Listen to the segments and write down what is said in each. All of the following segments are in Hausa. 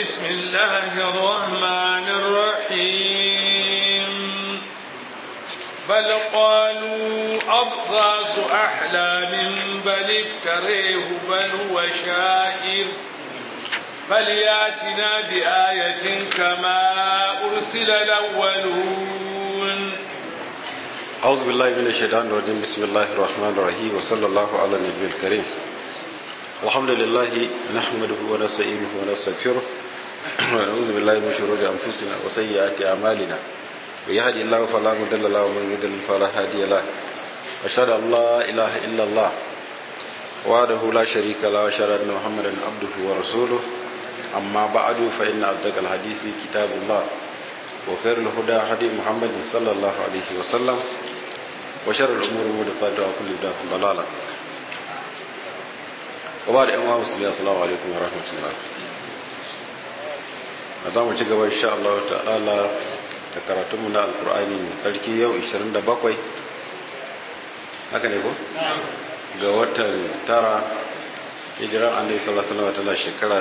بسم الله الرحمن الرحيم بل قالوا أضغاث أحلام بل افتريه بل هو شاعر فلياتنا بآية كما أرسل الأولون أعوذ بالله من الشيطان الرجيم بسم الله الرحمن الرحيم وصلى الله على النبي الكريم الحمد لله نحمده ونستعينه ونستغفره ونعوذ بالله من شرور أنفسنا وسيئات أعمالنا ويهدي الله فلا مضل له ومن يضلل فلا هادي له أشهد أن لا إله إلا الله وحده لا شريك له وأشهد أن محمدا عبده ورسوله أما بعد فإن أصدق الحديث كتاب الله وخير الهدى هدي محمد صلى الله عليه وسلم وشر الأمور محدثاتها وكل بدعة ضلالة وبعد أيها المسلمين السلام عليكم ورحمة الله za mu ci gaba insha Allah ta'ala da karatunmu na alkur'ani mai tsarki yau 27 haka ne ko? ga watan tara hijiran annabi sallallahu alaihi wasallam tana shekara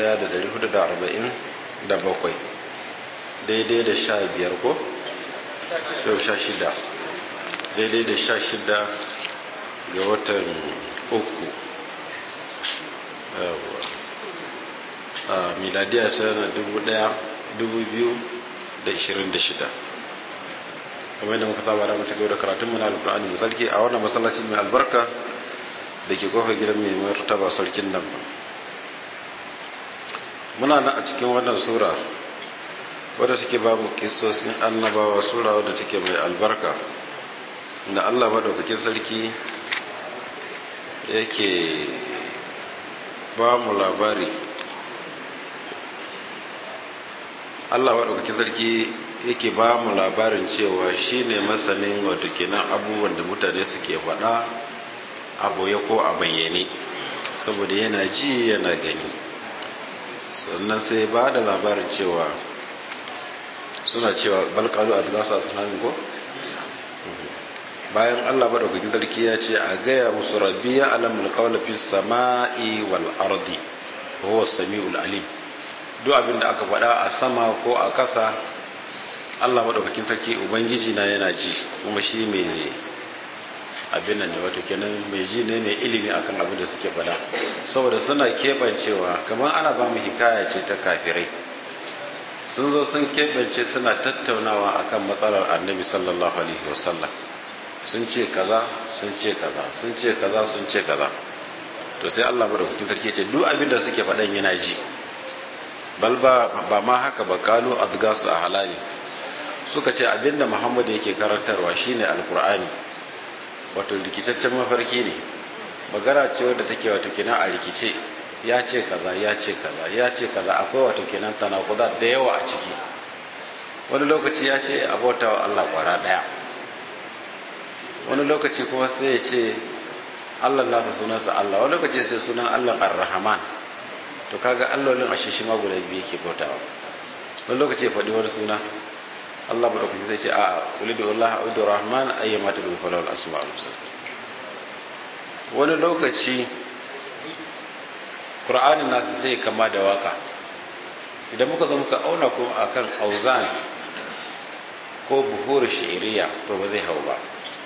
1447 daidai da sha biyar ko? sau sha shida daidai da sha shida ga watan uku a miladiya ta na dubu daya dubu biyu da ishirin da shida kamar yadda muka saba da mutu gaba da karatun muna alkur'ani mai sarki a wannan masallaci mai albarka da ke kofar gidan mai martaba sarkin nan ba muna nan a cikin wannan sura wadda take ba mu kisosin annabawa sura wadda take mai albarka da allah maɗaukakin sarki yake ba mu labari allah maɗaukakin sarki yake ba mu labarin cewa shi ne masanin wato kenan abubuwan da mutane suke faɗa a boye ko a bayyane saboda yana ji yana gani sannan sai ba da labarin cewa suna cewa balkalu a zilasa sunanin ko bayan allah maɗaukakin sarki ya ce a gaya musu rabbi ya alamul kawla fi sama'i wal ardi wa sami'ul alim duk abin da aka faɗa a sama ko a ƙasa allah maɗaukakin sarki ubangiji na yana ji kuma shi mai abin nan ne wato kenan mai ji ne mai ilimi akan abin da suke faɗa saboda suna keɓancewa kamar ana ba mu hikaya ce ta kafirai sun zo sun keɓance suna tattaunawa akan matsalar annabi sallallahu alaihi wasallam sun ce kaza sun ce kaza sun ce kaza sun ce kaza to sai Allah madaukakin sarki ce duk abin da suke faɗan yana ji bal ba ba ma haka ba kalu adgasu a halali suka ce abinda Muhammad yake karantarwa shine alqur'ani wato rikicaccen mafarki ne magana ce wadda take wato kina a rikice ya ce kaza ya ce kaza ya ce kaza akwai wato kenan tanakuda da yawa a ciki wani lokaci ya ce abota wa Allah kwara daya wani lokaci kuma sai ya ce Allah nasa sunansa Allah wani lokaci sai sunan Allah Ar-Rahman to kaga allolin ashe shi ma guda biyu yake bautawa wani lokaci ya faɗi wani suna Allah madaukaki zai ce a'a ulidu Allah ulidu Rahman ayyama tadu falal asma'ul husna wani lokaci Qur'anin nasu sai kama da waka idan muka zo muka auna kuma akan auzan ko buhur shi'iriya to ba zai hau ba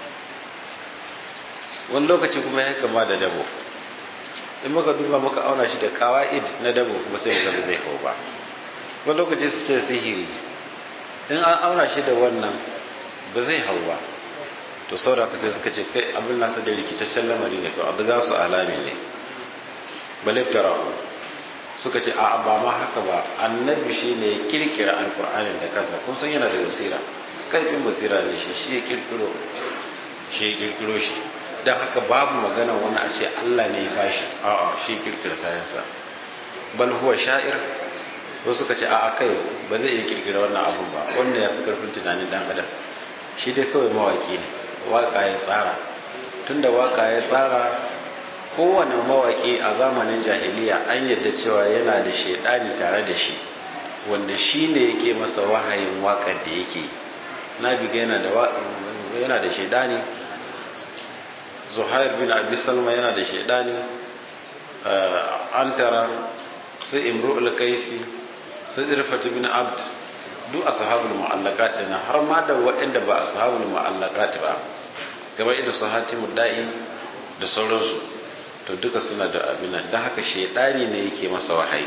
wani lokaci kuma ya kama da dabo in muka duba muka auna shi da kawa'id na dabo kuma sai muka zai hau ba wani lokaci su ce sihiri in an auna shi da wannan ba zai hau ba to saboda sai suka ce kai abin nasa da rikicaccen lamari ne to a su alami ne baliftara suka ce a ba ma haka ba annabi shi ne ya kirkira alkur'anin da kansa kun san yana da basira kaifin basira ne shi shi ya kirkiro shi ya kirkiro shi don haka babu magana wani a ce allah ne ya bashi a'a shi kirkira kayansa bal huwa sha'ir wasu suka ce a'a kai ba zai iya kirkira wannan abun ba wannan ya fi karfin tunanin dan adam shi dai kawai mawaki ne waka ya tsara tunda waka ya tsara kowane mawaki a zamanin jahiliya an yadda cewa yana da shaidani tare da shi wanda shi ne yake masa wahayin wakar da yake na biga yana da yana da shaidani zuhair bin abi salma yana da shaidani antara sai imru'ul kaisi sai irfatu bin abd duk ashabul mu'allaqat din har ma da waɗanda ba ashabul mu'allaqat ba kamar irin su hatimud da'i da sauransu to duka suna da abin nan dan haka shedani ne yake masa wahayi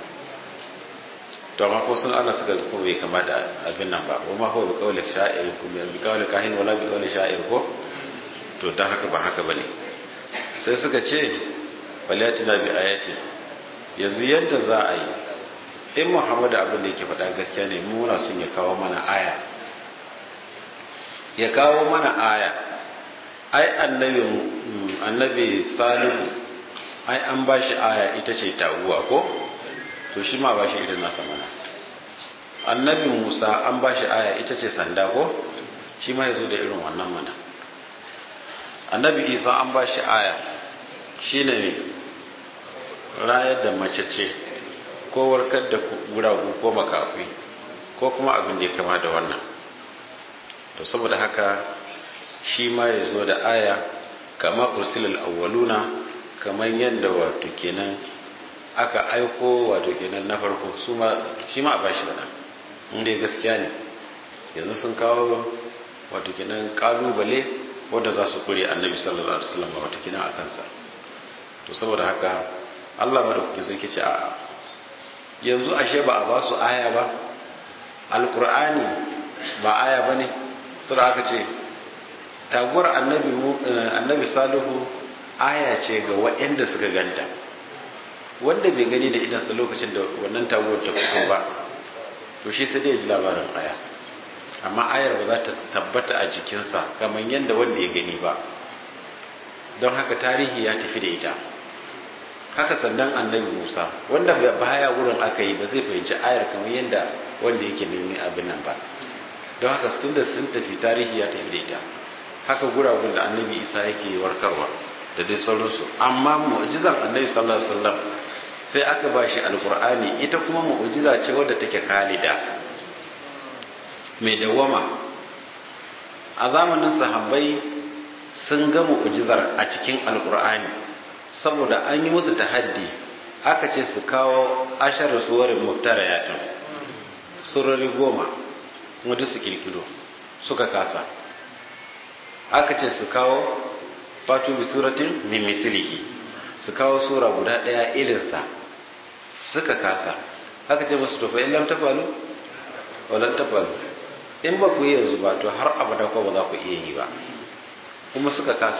to amma ko sun ana suka ko bai kamata abin nan ba ko ma ko bi kawli sha'ir ko bi kawli kahin wala bi kawli sha'ir ko to dan haka ba haka bane sai suka ce waliyatina bi ayati yanzu yadda za a yi in muhammadu abin da yake faɗa gaskiya ne muna sun ya kawo mana aya ya kawo mana aya ai annabi annabi salihu ai an ba shi aya ita ce taguwa ko to shi ma ba shi irin nasa mana annabi musa an ba shi aya ita ce sanda ko shi ma ya zo da irin wannan mana annabi isa an ba shi aya shi ne rayar da mace ce ko warkar da guragu ko makafi ko kuma abin da ya kama da wannan to saboda haka shi ma ya zo da aya kama ursilal awwaluna kamar yadda wato kenan aka aiko wato kenan na farko su ma shi ma a bashi da inda gaskiya ne yanzu sun kawo wato kenan kalubale wanda za su kure annabi sallallahu alaihi wasallam wato kenan a kansa to saboda haka Allah madaukakin sarki ce a yanzu ashe ba a ba su aya ba alkur'ani ba aya ba ne sura aka ce taguwar annabi salihu aya ce ga waɗanda suka ganta wanda bai gani da idansa lokacin da wannan taguwar ta fito ba to shi sai dai ji labarin aya amma ayar ba za ta tabbata a jikinsa kamar yadda wanda ya gani ba don haka tarihi ya tafi da ita haka sannan annabi musa wanda baya wurin aka yi ba zai fahimci ayar kamar yadda wanda yake nemi abin nan ba don haka tun da sun tafi tarihi ya tafi da ita haka guragun da annabi isa yake warkarwa da dai sauransu amma mu'jizan annabi sallallahu alaihi wasallam sai aka ba shi alkur'ani ita kuma mu'jiza ce wadda take kalida mai dawama a zamanin sahabbai sun ga mu'jizar a cikin alkur'ani saboda an yi musu tahaddi aka ce su kawo ashar suwarin muftarayatun surori goma wadda su kirkiro suka kasa aka ce su kawo fatu bi suratin min mislihi su kawo sura guda daya irinsa suka kasa aka ce musu to fa in lam tafalu walan tafalu in ba ku yi yanzu ba to har abada ko ba za ku iya yi ba kuma suka kasa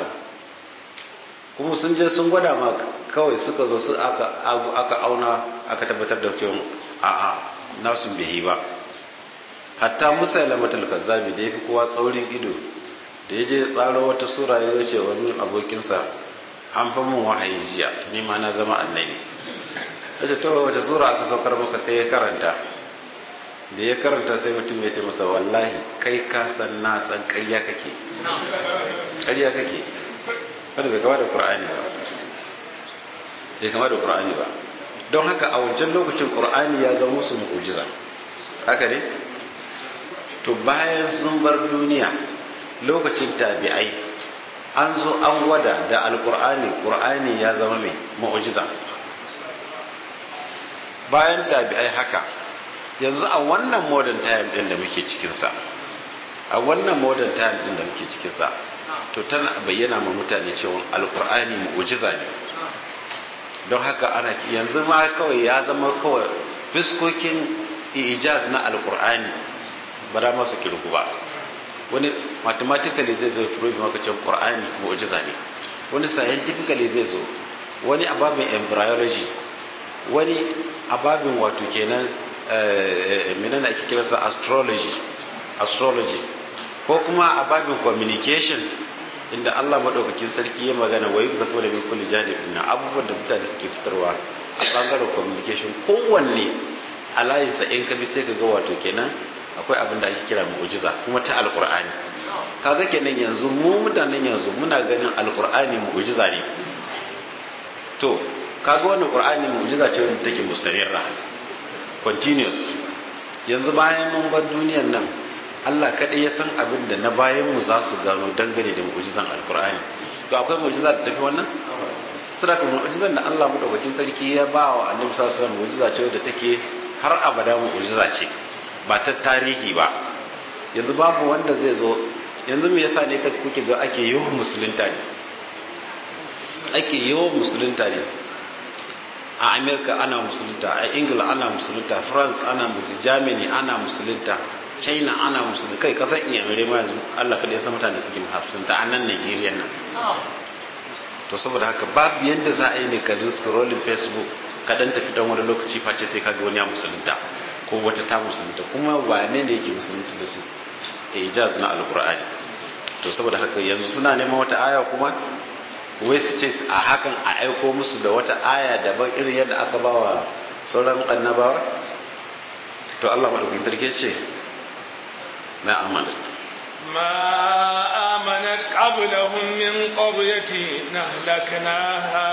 kuma sun je sun gwada ma kawai suka zo su aka aka auna aka tabbatar da cewa a'a nasu bai yi ba hatta musa lamatul kazzabi da yafi kowa tsaurin ido da ya je tsaro wata sura ya ce wani abokinsa an fa mun wahayi jiya ni ma na zama annabi yace to wata sura aka saukar maka sai ya karanta da ya karanta sai mutum ya ce masa wallahi kai ka san na san ƙarya kake ƙarya kake wanda bai kama da qur'ani ba bai kama da qur'ani ba don haka a wancan lokacin qur'ani ya zama musu mu'jiza haka ne to bayan sun bar duniya lokacin tabi'ai an zo an gwada da alkur'ani qur'ani ya zama mai mu'jiza bayan tabi'ai haka yanzu a wannan modern time din da muke cikin sa a wannan modern time din da muke cikin sa to tana bayyana ma mutane cewa alkur'ani mu'jiza ne don haka ana yanzu ma kawai ya zama kawai fiskokin ijaz na alkur'ani ba da masu kirgu ba wani mathematically zai zo prove maka cewa qur'ani mu'jiza ne wani scientifically zai zo wani ababin embryology wani ababin wato kenan menene ake kiransa astrology astrology ko kuma ababin communication inda Allah madaukakin sarki ya magana wa yuzafo da min kulli janibin na abubuwan da mutane suke fitarwa a bangaren communication kowanne a layinsa in ka bi sai ka ga wato kenan akwai abin da ake kira mu'jiza kuma ta alqur'ani kaga kenan yanzu mu mutanen yanzu muna ganin alqur'ani mu'jiza ne to kaga wannan qur'ani mu'jiza ce wanda take mustamirra continuous yanzu bayan mun bar duniyar nan Allah kaɗai ya san abin da na bayan mu za su gano dangane da mu'jizan alqur'ani to akwai mu'jiza da tafi wannan saboda mu'jizan da Allah madaukakin sarki ya ba wa annabi sallallahu alaihi wasallam mu'jiza ce wadda take har abada mu'jiza ce ba ta tarihi ba yanzu babu wanda zai zo yanzu me yasa ne kuke ga ake yawan musulunta ne ake yawan musulunta ne a america ana musulunta a ingila ana musulunta france ana musulunta germany ana musulunta china ana musulunta kai kasar inyamirai ma yanzu allah kaɗai san mutane suke musulunta a nan nigeria nan to saboda haka babu yadda za a yi ne ka scrolling facebook ka dan tafi dan wani lokaci face sai ka ga wani ya musulunta ko wata ta musulunta kuma wane ne yake musulunta da su ijaz na alqur'ani to saboda haka yanzu suna neman wata aya kuma wai su ce a hakan a aiko musu da wata aya daban irin yadda aka ba wa sauran annabawa to Allah madaukakin sarki ce na amana ما آمنت قبلهم من قرية نهلكناها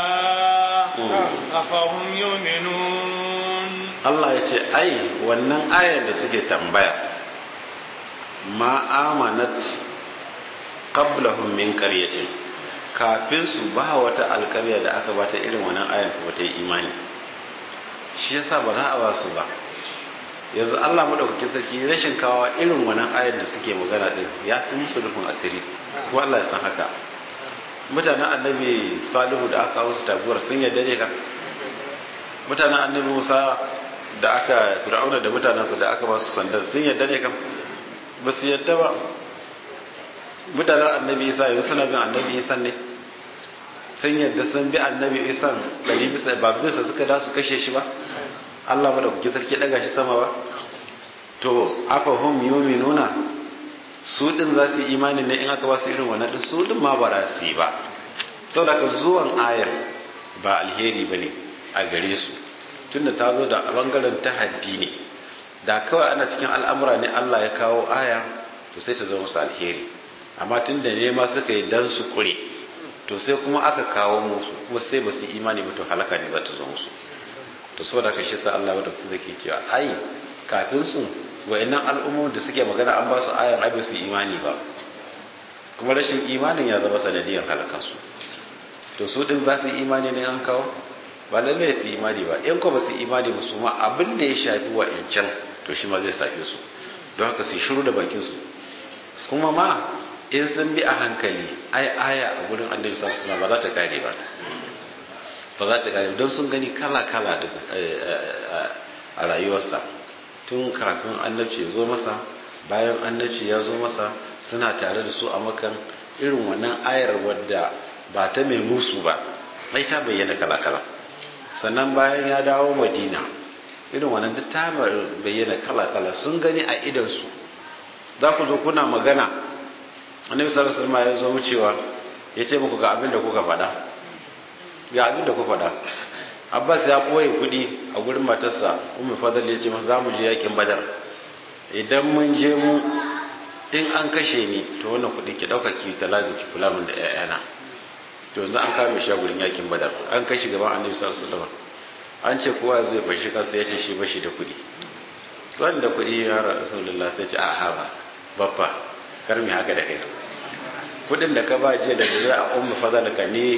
أفهم يؤمنون Allah ya ce ai wannan ayar da suke tambaya ma amanat qablahum min qaryatin kafin su ba wata alƙarya da aka bata irin wannan ayar ko ta yi imani shi yasa ba za a ba su ba yanzu Allah madaukakin sarki rashin kawo irin wannan ayar da suke magana din ya fi musu rufin asiri ko Allah ya san haka mutanen annabi salihu da aka wasu taguwar sun yarda ne ka mutanen annabi musa da aka fir'auna da mutanensa da aka ba su sandan sun yarda ne kam ba su yarda ba mutanen annabi isa yanzu suna bin annabi isa ne sun yarda sun bi annabi isa ɗari bisa ba bisa suka da su kashe shi ba allah ba da kuke sarki ɗaga shi sama ba to afa hum yuminuna su din za su yi imani ne in aka ba su irin wannan din su din ma ba za su yi ba saboda ka zuwan ayar ba alheri ba ne a gare su tunda ta zo da bangaren tahaddi ne da kawai ana cikin al'amura ne Allah ya kawo aya to sai ta zama musu alheri amma tunda ne ma suka yi dan su kure to sai kuma aka kawo musu kuma sai ba su imani ba to halaka ne za ta zo musu to saboda ka shi sa Allah da kuma zake cewa ai kafin su wayannan al'ummomin da suke magana an ba su ayan abin su imani ba kuma rashin imanin ya zama sanadiyar halakansu to su din za su yi imani ne an kawo ba lallai su yi imani ba in ko ba su yi imani ba su ma abin da ya shafi wa can to shi ma zai shafe su don haka su shiru da bakin su kuma ma in sun bi a hankali ai aya a gurin annabi sallallahu alaihi ba za ta kare ba ba za ta kare don sun gani kala kala a rayuwarsa tun kafin annabci ya zo masa bayan annabci ya zo masa suna tare da su a makan irin wannan ayar wadda ba ta mai musu ba mai ta bayyana kala-kala sannan bayan ya dawo madina irin wannan duk ta bayyana kala-kala sun gani a idansu za ku zo kuna magana annabi sallallahu alaihi wasallam ya zo wucewa ya ce muku ga abin da kuka faɗa ga abin da kuka faɗa abbas ya ɓoye kuɗi a gurin matarsa umar fadal ya ce masa za mu je yakin badar idan mun je mu in an kashe ni to wannan kuɗi ki ɗauka ki ta lazim ki kula min da ƴaƴana to yanzu an kame shi a gurin yakin badar an kai shi gaban annabi sallallahu alaihi wasallam an ce kowa zai fashi kansa ya ce shi bashi da kuɗi wanda kuɗi ya rasulullah sai ce a ha ba babba kar mi haka da kai kuɗin da ka ba jiya da dare a ummu fadal ka ne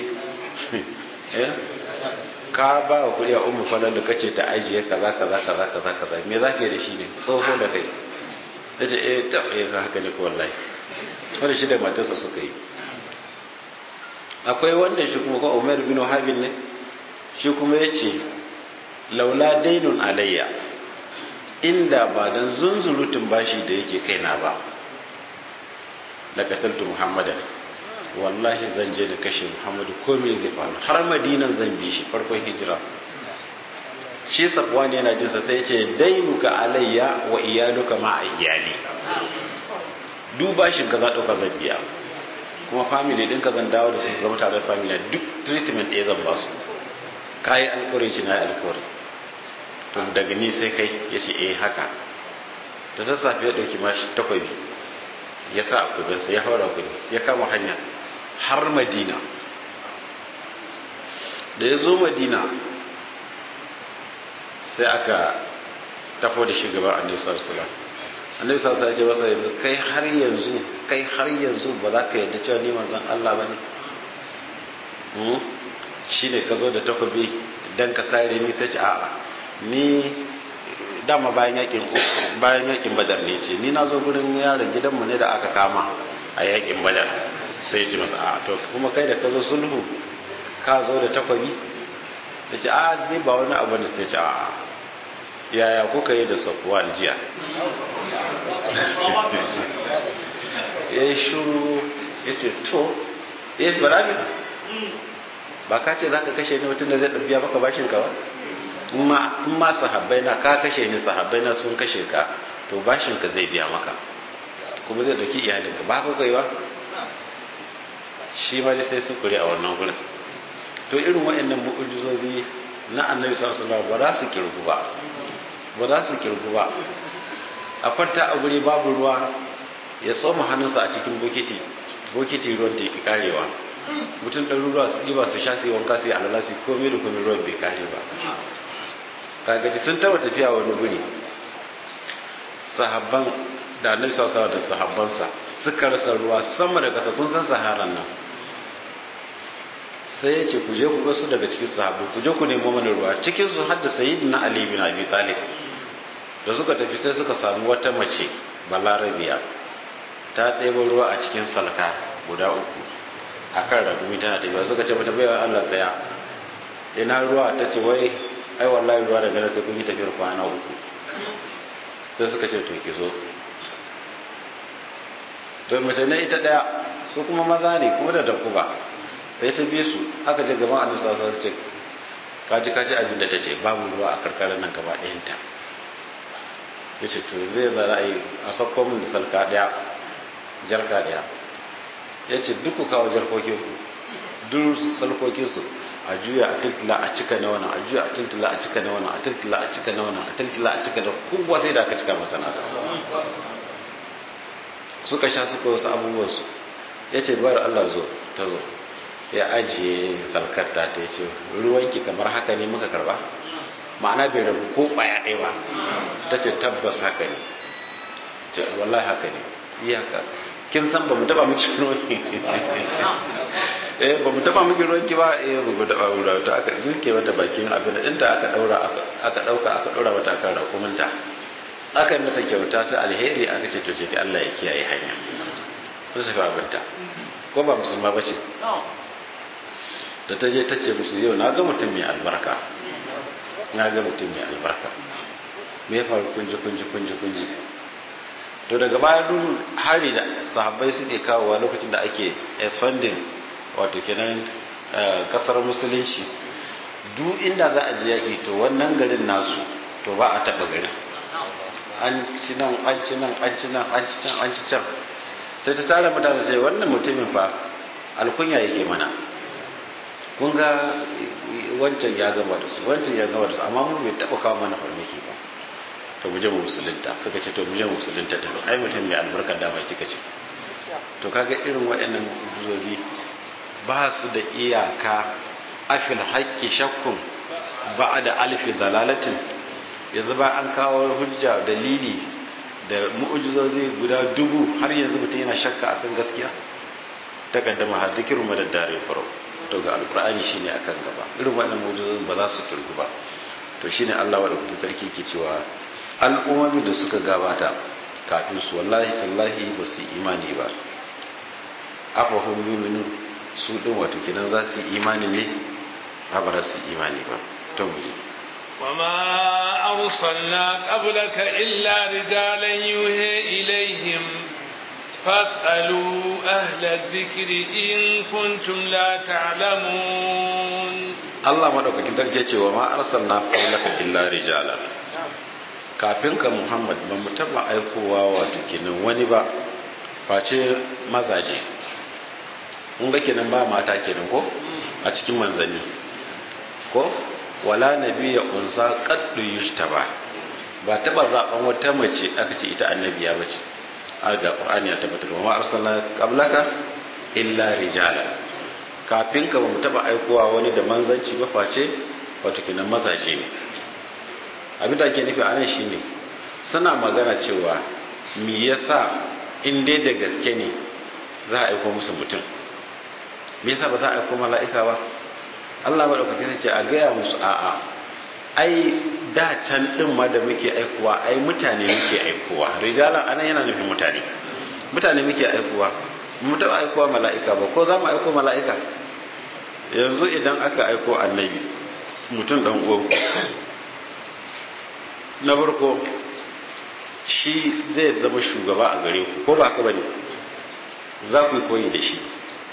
ka ba wa kuɗi a ummu fadal da kace ta ajiye kaza kaza kaza kaza kaza me za ka yi da shi ne tsoho da kai ta ce eh ta eh haka ne ko wallahi wanda shi da matarsa suka yi akwai wannan shi kuma ko Umar bin Habib ne shi kuma yace laula dainun alayya inda ba dan zunzurutun bashi da yake kaina ba la qataltu muhammadan wallahi zan je da kashe muhammadu ko me zai faru har madinan zan bi shi farkon hijira shi safwan yana jin sa sai ce dainuka alayya wa iyaluka ma iyali duba shi ka za dauka zan biya kuma family din ka zan dawo da su su zama tare da family duk treatment ɗaya zan ba su kayi alkawari shi na yi alkawari to daga ni sai kai ya ce eh haka ta sassafe ya ɗauki mashi takwabi ya sa a kudinsa ya haura kudi ya kama hanya har madina da ya zo madina sai aka tafo da shugaban annabi sallallahu alaihi annabi sallallahu alaihi ya ce masa yanzu kai har yanzu kai har yanzu ba za ka yadda cewa ni manzon Allah ba ne shi ne ka zo da takobi dan ka sare ni sai ce a'a ni dama bayan yakin bayan yakin badar ne ce ni na zo gurin yaron gidanmu ne da aka kama a yakin badar sai ce masa a to kuma kai da ka zo sulhu ka zo da takwabi ya ce a ni ba wani abu ne sai ce a yaya kuka yi da sakuwa jiya ya yi shuru ya ce to ya yi barabi ba ka ce za ka kashe ni mutum da zai ɗabiya maka bashin ka ba in ma sahabbai na ka kashe ni sahabbai na sun kashe ka to bashin ka zai biya maka kuma zai ɗauki iyalinka ba ka kai ba shi ma sai su kuri a wannan gurin to irin waɗannan mu'ujizozi na annabi sallallahu alaihi ba za su kirgu ba ba za su kirgu ba a kwanta a guri babu ruwa ya tsoma hannunsa a cikin bokiti bokiti ruwan da yake karewa mutum ɗan ruwa su ɗiba su sha su yi wanka su yi alala su komai da komai ruwan bai kare ba kagaji sun taba tafiya wani guri sahabban da annabi sallallahu da sahabbansa suka rasa ruwa sama da kasa kun san saharan nan sai ya ce ku je ku gasu daga cikin sahabbai ku je ku nemo mana ruwa cikin su hadda sayyidina ali bin abi talib da suka tafi sai suka samu wata mace balarabiya ta ɗebo ruwa a cikin salka guda uku a kan ragumi tana tafiya suka ce mata baiwa allah tsaya ina ruwa ta ce wai ai wallahi ruwa daga nan sai kun yi tafiyar kwana uku sai suka ce to ki zo to mace ne ita daya su kuma maza ne kuma da takuba sai ta bi su aka je gaban annabi sallallahu alaihi wasallam ce kaji kaji abin da ta ce babu ruwa a karkarar nan gaba ɗayan ta yace to zai za a yi a sakko min da salka daya jarka daya yace duk ku kawo jarkokin ku duk salkokin su a juya a tiltila a cika na wannan a juya a tiltila a cika na wannan a tiltila a cika na wannan a tiltila a cika da kowa sai da aka cika masa nasa suka sha suka wasu abubuwan su ya ce bayar Allah zo ta zo ya ajiye salkar ta ta ce ruwanki kamar haka ne muka karba ma'ana bai rabu ko baya ɗaya ba ta ce tabbas haka ne ce wallahi haka ne iyaka kin san ba mu taba miki ruwanki eh ba mu taba miki ruwanki ba eh ba mu taba ruwa to aka girke mata bakin abin da inda aka daura aka dauka aka daura mata kan rakuminta aka yi mata kyauta ta alheri aka ce to je ki Allah ya kiyaye hanya su shafa abinta ko ba musulma ba ce da ta je ta ce musu yau na ga mutum mai albarka na ga mutum mai albarka me ya faru kunji kunji kunji kunji to daga baya duk hari da sahabbai suke kawowa lokacin da ake expanding wato kenan kasar musulunci duk inda za a je yaƙi to wannan garin nasu to ba a taɓa garin an ci nan an ci nan an ci nan an ci can an ci can sai ta tara mutane ce wannan mutumin fa alkunya yake mana kun ga wancan ya gama da su wancan ya gama da su amma mu bai taɓa kawo mana farmaki ba to mu je mu musulunta suka ce to mu je mu musulunta da ai mutum mai albarka da ba kika ce to kaga irin waɗannan mu'jizozi ba su da iyaka afil haqqi shakkun ba'da alfi dalalatin yanzu ba an kawo hujja dalili da mu'jizozi guda dubu har yanzu mutum yana shakka akan gaskiya takaddama har zikiru madad dare faro to ga alqur'ani shine akan gaba irin waɗannan mu'jizozin ba za su kirgu ba to shine Allah wa da sarki ke cewa al'ummomi da suka gabata kafin su wallahi tallahi ba su imani ba afa hum yuminu su din wato kinan za su imani ne ba ba su imani ba to mu je وما أرسلنا قبلك إلا رجالا يوحي إليهم فاسألوا أهل الذكر إن كنتم لا تعلمون الله ما دوka kitar ke cewa ma arsalna qablaka illa rijalan kafin ka Muhammad ba mu taba aikowa wato kenan wani ba face mazaje mun ga kenan ba mata kenan ko a cikin manzanni ko wala nabiyya unsa qaddu yushtaba ba taba zaben wata mace aka ce ita annabiya bace har da qur'ani ya tabbatar wa arsalna qablaka illa rijala kafin ka ba mu taba aikowa wani da manzanci ba face wato kenan mazaje ne abin da ake nufi a nan shine suna magana cewa me yasa in dai da gaske ne za a aiko musu mutum me yasa ba za a aiko mala'ika ba Allah maɗaukaki sai ce a gaya musu a'a ai da can din ma da muke aikowa ai mutane muke aikowa rijalan anan yana nufin mutane mutane muke aikowa mu taɓa aikowa mala'ika ba ko za mu aiko mala'ika yanzu idan aka aiko annabi mutum dan uwan na farko shi zai zama shugaba a gare ku ko ba haka bane za ku yi koyi da shi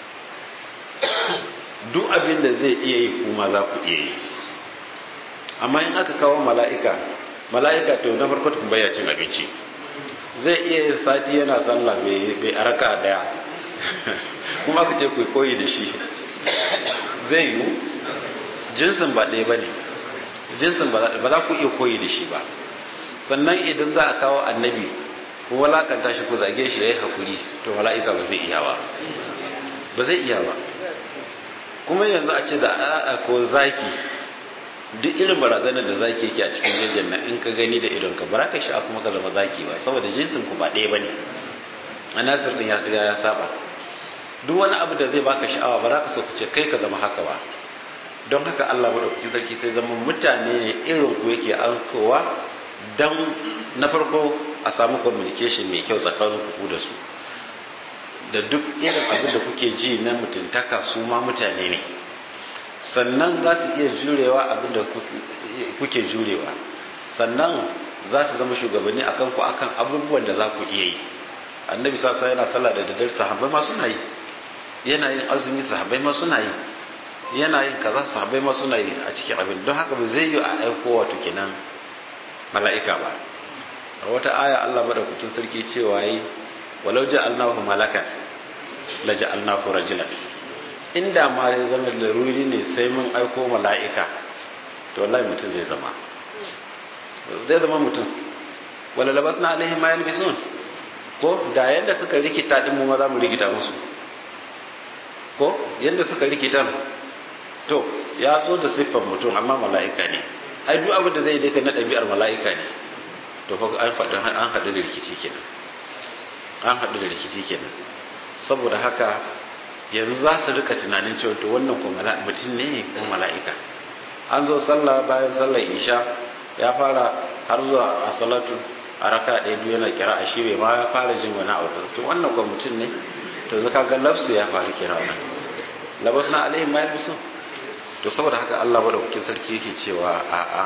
duk abin da zai iya yi kuma za ku iya yi amma in aka kawo mala'ika mala'ika to na farko tun baya cin abinci zai iya yin sati yana sallah bai araka daya kuma aka ce ku koyi da shi zai yi jinsin ba ɗaya ba ne jinsin ba za ku iya koyi da shi ba sannan idan za a kawo annabi ku walakanta shi ku zage shi ya yi hakuri to mala'ika ba zai iya ba ba zai iya ba kuma yanzu a ce da a ko zaki duk irin barazanar da zaki yake a cikin jejin nan in ka gani da idon ka bara ka sha kuma ka zama zaki ba saboda jinsin ku ba ɗaya bane anasir din ya riga ya saba duk wani abu da zai baka sha'awa ba za ka so ka ce kai ka zama haka ba don haka Allah madaukakin sarki sai zama mutane ne irin ku yake ankowa dan na farko a samu communication mai kyau tsakanin ku da su da duk irin abin da kuke ji na mutuntaka su ma mutane ne sannan za su iya jurewa abin da kuke jurewa sannan za su zama shugabanni a kanku a kan abubuwan da za ku iya yi annabi sasa yana sallah da daddare sahabbai ma suna yi yana yin azumi sahabbai ma suna yi yana yin kaza sahabbai ma suna yi a cikin abin don haka ba zai yi a aiko wato kenan mala'ika ba a wata aya Allah madaukakin sarki cewa yi walau ja'alnahu malakan la ja'alnahu rajulan inda ma ya zama laruri ne sai mun aiko mala'ika to wallahi mutum zai zama zai zama mutum wala labasna alaihim ma yalbisun ko da yanda suka rikita din mu ma za mu rikita musu ko yanda suka rikita to ya zo da siffar mutum amma mala'ika ne ai duk abin da zai dai na ɗabi'ar mala'ika ne to fa an faɗi an haɗu da rikici kenan an haɗu da rikici kenan saboda haka yanzu za su rika tunanin cewa to wannan ko mutum ne ko mala'ika an zo sallah bayan sallar isha ya fara har zuwa a salatu a raka ɗaya biyu yana kira a shi bai ma ya fara jin wani abu to wannan ko mutum ne to zaka ga lafsu ya faru kira wannan labas na alaihim ma yalbisu to saboda haka Allah madaukakin sarki yake cewa a'a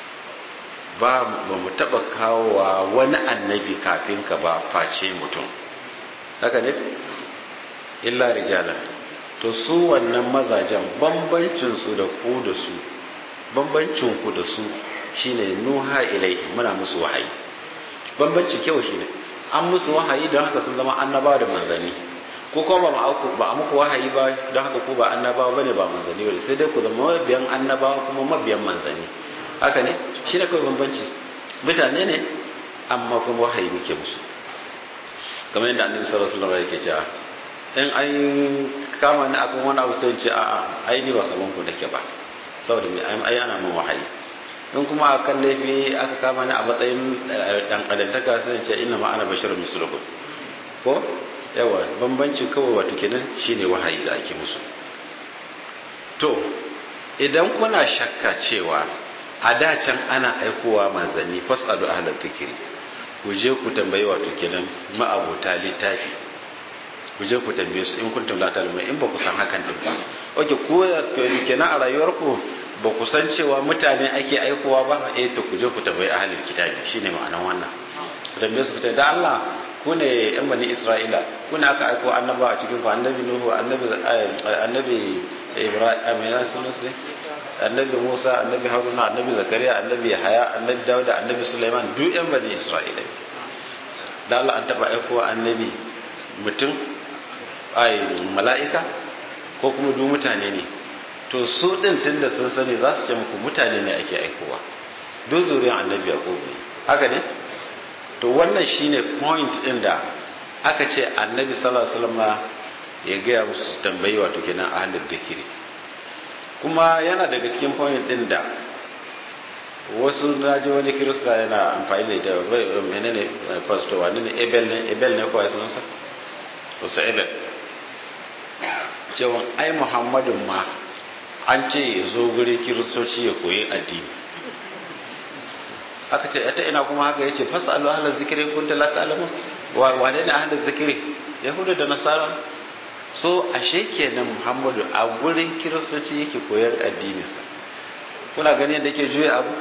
ba ba mu taba kawowa wani annabi kafin ka ba face mutum haka ne illa rijalan to su wannan mazajen bambancin su da ku da su bambancin ku da su shine nuha ilaihi muna musu wahayi bambancin kyau shine an musu wahayi don haka sun zama annabawa da manzanni ko kuma ba mu ba a muku wahayi ba don haka ku ba annabawa bane ba manzanni bane sai dai ku zama mabiyan annabawa kuma mabiyan manzanni haka ne shine kawai bambanci mutane ne amma kuma wahayi muke musu kamar yadda annabi sallallahu alaihi wasallam yake cewa in an kama ni akan wani abu sai ce a'a ai ni ba kaman ku nake ba saboda me ai ana mun wahayi in kuma akan laifi aka kama ni a matsayin dan kadantaka sai ce inna ma ana basharun mislukum ko yawa bambancin kawai wato kenan shine wahayi da ake musu to idan kuna shakka cewa a da can ana aikowa manzanni fasalu ahlal dhikri ku je ku tambayi wato kenan ma'abota littafi ku je ku tambaye su in kuntum la ta'lamun in ba ku san hakan din ba oke ko ya kenan a rayuwarku ba ku san cewa mutane ake aikowa ba eh to ku je ku tambayi ahlul kitabi shine ma'anar wannan ku tambaye su ku da Allah ku ne yan bani Isra'ila ku ne aka aiko annaba a cikin ku annabi Nuhu annabi annabi Ibrahim amina sunan su annabi Musa annabi Haruna annabi Zakariya annabi Yahaya annabi Dawud annabi Sulaiman duk yan bani Isra'ila da Allah an taba aiko annabi mutum ai mala'ika ko kuma duk mutane ne to su din tunda sun sani za su ce muku mutane ne ake aikowa duk zuriyar annabi yaqub ne haka ne to wannan shine point din da aka ce annabi sallallahu alaihi wasallam ya gaya musu tambayi wato kenan ahlul dhikri kuma yana daga cikin point din da wasu naji wani kirista yana amfani da menene pastor wani ne ebel ne ebel ne ko ya sunansa wasu ebel cewa ai muhammadun ma an ce ya zo guri kiristoci ya koyi addini aka ce ta ina kuma haka yace fasalu ahlal zikri kunta la ta'lamun wa wane ne ahlal zikri yahudu da nasara so ashe kenan muhammadu a gurin kiristoci yake koyar addininsa kuna gani yadda yake juya abu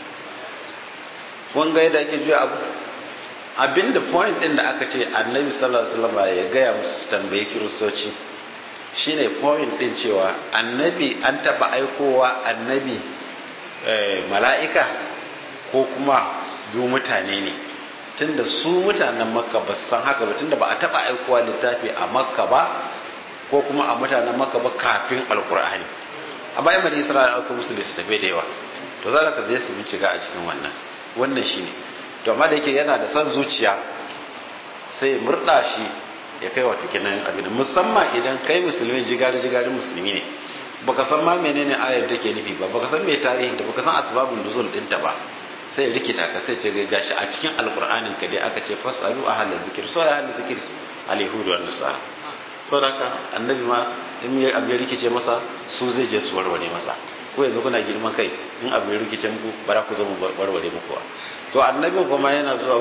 kun ga yadda yake juya abu abinda point din da aka ce annabi sallallahu alaihi wasallam ya gaya musu tambaye kiristoci shine point din cewa annabi an taba aikowa annabi mala'ika ko kuma du mutane ne tunda su mutanen makka ba su san haka ba tunda ba a taba aikowa littafi a makka ba ko kuma a mutanen makka ba kafin alkur'ani a bayan bani isra'ila aka musu littattafai da yawa to za ka je su bincika a cikin wannan wannan shine to amma da yake yana da san zuciya sai murda shi ya kai wato kenan abin musamman idan kai musulmi jigari jigari musulmi ne baka san ma menene ayar take nufi ba baka san me tarihin da baka san asbabun nuzul dinta ba sai rikita ka sai ce gashi a cikin alkur'anin ka dai aka ce fasalu ahlal zikr so ahlal zikr alyahudu wan nasara so da haka annabi ma in ya abu ya rikice masa su zai je su warware masa ko yanzu kuna girman kai in abu ya rikice muku bara ku zo mu warware muku ba to annabin kuma yana zuwa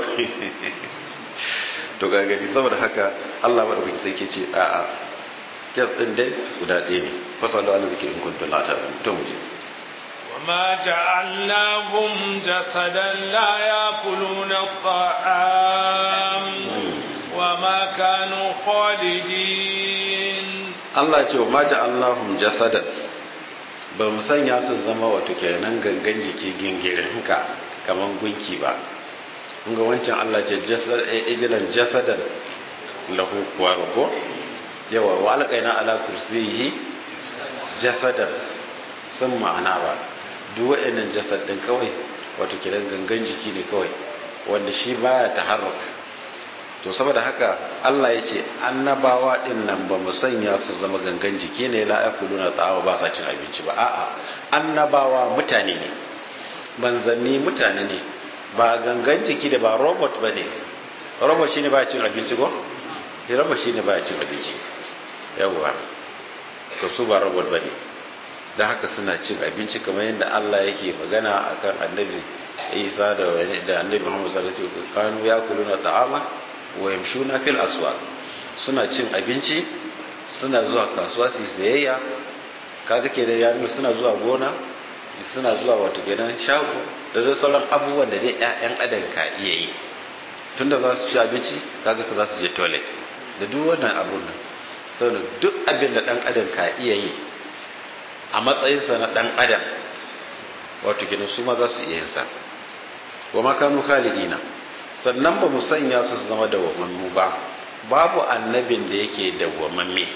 to ga gani saboda haka Allah madaukaki sai ke ce a a kes din dai guda ɗaya ne fasalu ala zikri in kuntum la ta'lamun to mu je وما جعلناهم جسدا لا يأكلون الطعام وما كانوا خالدين Allah ce wa maja Allahum jasadan ba mu sanya su zama wato kenan gangan jiki gingirin ka kaman gunki ba kun ga wancan Allah ce jasad ijilan jasadan lahu kuwaru ko yawa wa alqaina ala kursiyihi jasadan sun ma'ana ba duk wa'annan jasad din kawai wato kenan gangan jiki ne kawai wanda shi baya taharruk to saboda haka Allah ya ce annabawa din nan ba mu sanya su zama gangan jiki ne la yakuluna tsawa ba sa cin abinci ba a'a annabawa mutane ne manzanni mutane ne ba gangan jiki da ba robot ba ne robot shine ba cin abinci ko robot shine ba cin abinci yawwa to su ba robot ba ne da haka suna cin abinci kamar yadda Allah yake magana akan annabi Isa da annabi Muhammad sallallahu alaihi wasallam kanu yakuluna ta'ama wa yamshuna fil aswaq suna cin abinci suna zuwa kasuwa su sayayya kaga ke da yaro suna zuwa gona suna zuwa wato gidan shago da zai sauran abubuwan da dai ƴaƴan adam ka iya yi tunda za su ci abinci kaga ka za su je toilet da duk wannan abun nan saboda duk abin da dan adam ka iya yi a matsayinsa na dan adam wato kenan su ma za su iya yin sa wa makanu khalidina sannan ba mu sanya su zama dawwamammu ba babu annabin da yake dawwamamme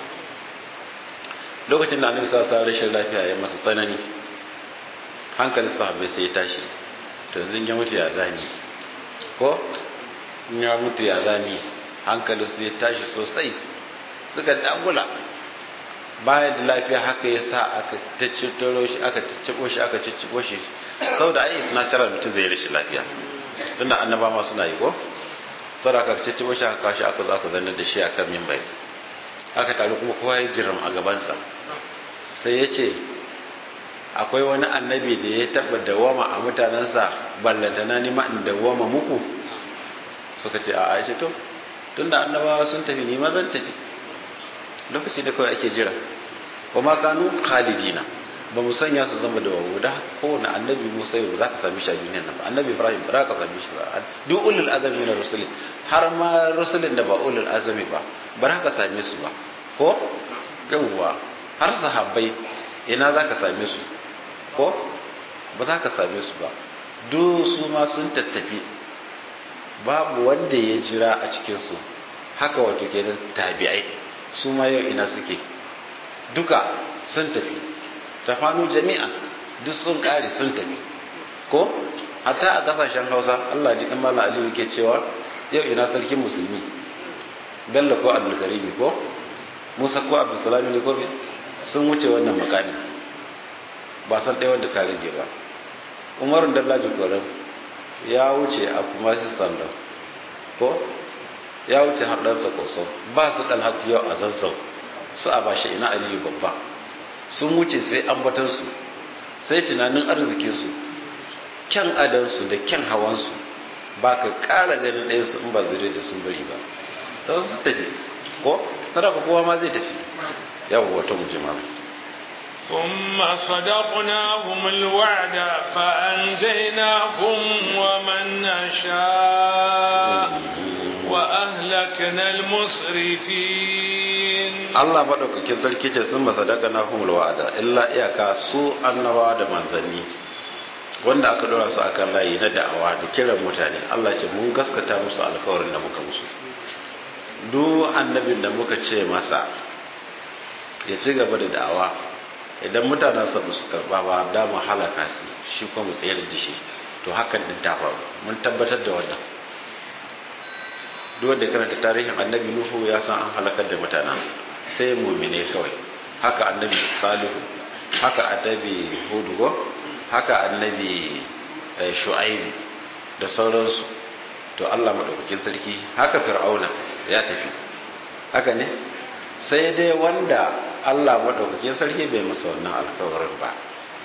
lokacin da annabi sa rashin lafiya ya masa tsanani hankalin sahabbai sai ya tashi to yanzu ya mutu ya zani ko in ya mutu ya zani hankalin su ya tashi sosai suka dagula bayan da lafiya haka ya sa aka tacciro shi aka taccibo shi aka ciccibo shi saboda ai suna cira mutum zai rashin lafiya tunda annaba ma suna yi ko saboda aka ciccibo shi aka kashi aka zo aka zannar da shi akan mimbai aka taru kuma kowa ya jiram a gabansa sai ya ce akwai wani annabi da ya taba dawama a mutanensa ballantana ni ma in dawama muku suka ce a ce to tunda annabawa sun tafi ni ma zan tafi lokaci da kawai ake jira wa ma kanu khalidina ba mu sanya su zama da wawo da kowane annabi musa yau za ka sami shi a duniyar nan ba annabi ibrahim ba za ka sami shi ba duk ulul azami na rusulin har ma rusulin da ba ulul azami ba ba za ka same su ba ko yawwa har sahabbai ina za ka same su ko ba za ka same su ba duk su ma sun tattafi babu wanda ya jira a cikinsu haka wato kenan tabi'ai su ma yau ina suke duka sun tafi tafanu jami'a duk sun kare sun tafi ko hatta a kasashen hausa allah ji kan mala aliyu ke cewa yau ina sarkin musulmi bello ko abdulkarimi ko musa ko abdulsalami ne ko sun wuce wannan makami ba san ɗaya wanda ta rage ba umarun dallaji koren ya wuce a kuma su sandan ko ya wuce har ɗansa koso ba su ɗan hatu yau a zazzau su a bashi ina aliyu babba sun wuce sai ambatansu sai tunanin arzikinsu kyan adansu da kyan hawansu ba ka ƙara ganin ɗayansu in ba zure da sun bari ba don su tafi ko na daga kowa ma zai tafi yawon wata mujima ثم صدقناهم الوعد فأنجيناهم ومن نشاء وأهلكنا المسرفين Allah maɗaukakin sarki ce sun masadaka na humul wa'ada illa iyaka su annabawa da manzanni wanda aka dora su akan layi na da'awa da kiran mutane Allah ce mun gaskata musu alkawarin da muka musu duk annabin da muka ce masa ya ci gaba da da'awa idan mutanen sa su karba ba da mu halaka su shi kuma mu tsayar da shi to hakan din ta faru mun tabbatar da wannan duk wanda karanta tarihin annabi nuhu ya san an halakar da mutanen sai mumine kawai haka annabi salihu haka annabi hudu haka annabi shu'aibu da sauransu to Allah madaukakin sarki haka fir'auna ya tafi haka ne sai dai wanda Allah madaukakin sarki bai masa wannan alkawarin ba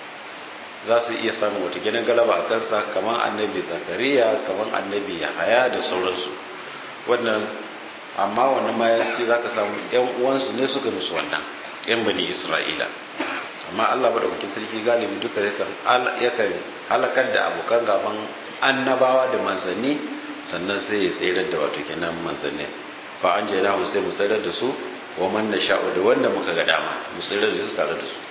za su iya samun wata ginin galaba a kansa kamar annabi zakariya kamar annabi yahaya da sauransu wannan amma wannan ma ya ce za ka samu yan uwansu ne suka musu wannan yan bani isra'ila amma allah maɗaukakin sarki galibi duka yakan halakar da abokan gaban annabawa da manzanni sannan sai ya tsayar da wato kenan manzanni fa an je na sai mu tsayar da su wa man na sha'u da wanda muka ga dama mu tsayar da su tare da su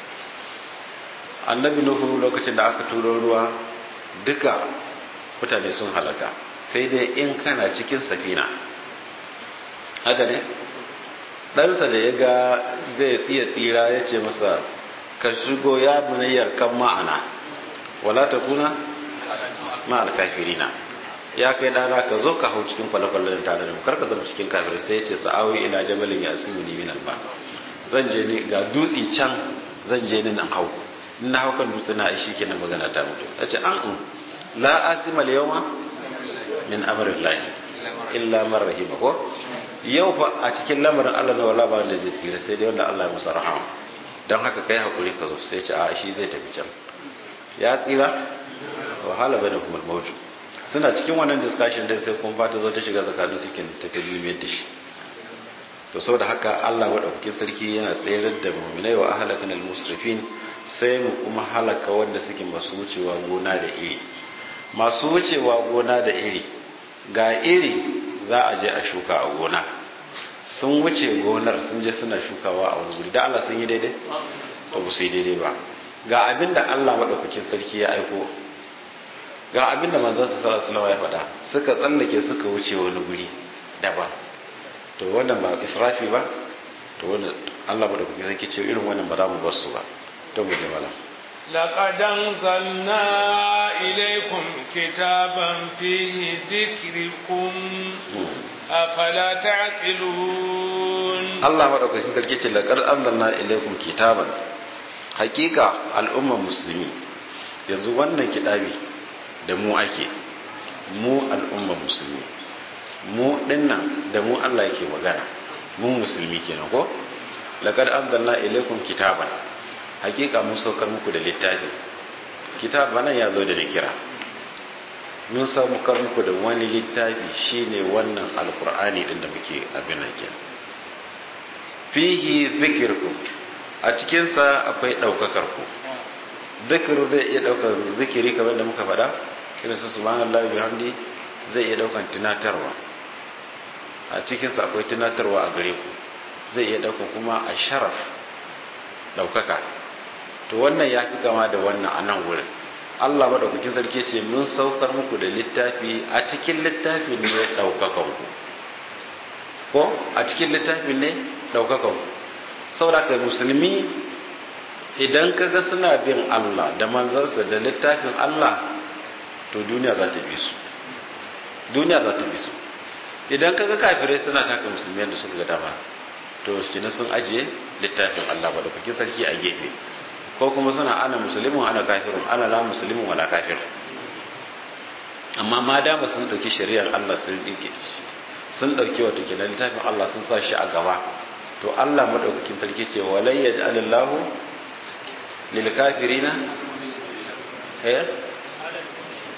annabi nuhu lokacin da aka turo ruwa duka mutane sun halaka sai dai in kana cikin safina haka ne ɗansa da ya ga zai iya tsira ya ce masa ka shigo ya bunayyar kan ma'ana wala ta kuna ma'al kafirina ya kai ɗana ka zo ka hau cikin kwale-kwale da tare da mu karka zama cikin kafir sai ya ce sa'awi ila jabalin ya asimu ni minan ba zan je ni ga dutse can zan je ni nan hau in na hau kan dutse na aishi kenan magana ta mutu ya ce an la asima yawma min amrillahi illa man rahima ko yau fa a cikin lamarin Allah na wala ba wanda zai tsira sai dai wanda Allah ya musa rahama don haka kai hakuri ka zo sai ce a shi zai tafi can ya tsira wahala bane kuma mawju suna cikin wannan discussion din sai kuma ta zo ta shiga tsakanin su kin ta kalimiyar da shi to saboda haka Allah madaukakin sarki yana tsayar da mu'minai wa ahlakan al-musrifin sai mu kuma halaka wanda suke masu wucewa gona da iri masu wucewa gona da iri ga iri za a je a shuka a gona sun wuce gonar sun je suna shukawa a wani guri da Allah sun yi daidai to ba su yi daidai ba ga abin da Allah maɗaukakin sarki ya aiko ga abin da manzon su sallallahu ya faɗa suka tsallake suka wuce wani guri daban to wannan ba israfi ba to wannan Allah maɗaukakin sarki ce irin wannan ba za mu bar su ba to mu jama'a لقد أنزلنا إليكم كتابا فيه ذكركم أفلا تعقلون الله مدوك سنتركي ce لقد أنزلنا إليكم كتابا حقيقة الأمة المسلمين yanzu wannan kiɗabi da mu ake mu al'umma musulmi mu dinnan da mu Allah yake magana mu musulmi kenan ko laqad anzalna ilaykum kitaban hakika mun saukar muku da littafi kitab nan ya zo da kira mun saukar muku da wani littafi shine wannan alkur'ani din da muke abin nan kenan fihi zikirku a cikinsa akwai ɗaukakar ku zikiru zai iya ɗaukar zikiri kamar da muka faɗa irin su subhanallahi bihamdi zai iya ɗaukar tunatarwa a cikinsa akwai tunatarwa a gare ku zai iya ɗaukar kuma a sharaf ɗaukaka to wannan ya fi kama da wannan a nan wurin Allah maɗaukakin sarki ce mun saukar muku da littafi a cikin littafin ne ɗaukakan ku ko a cikin littafin ne ɗaukakan ku saboda kai musulmi idan ka ga suna bin Allah da manzansa da littafin Allah to duniya za ta bi su duniya za ta bi su idan ka ga kafirai suna taka musulmi da suka ga dama to kina sun ajiye littafin Allah ba da kuke sarki a gefe ko kuma suna ana musulmin ana kafirun ana la musulmin wala kafir amma ma dama sun dauki shari'ar Allah sun dike sun dauki wato kenan littafin Allah sun sa shi a gaba to Allah madaukakin sarki ce walai yaj'alallahu lil kafirina eh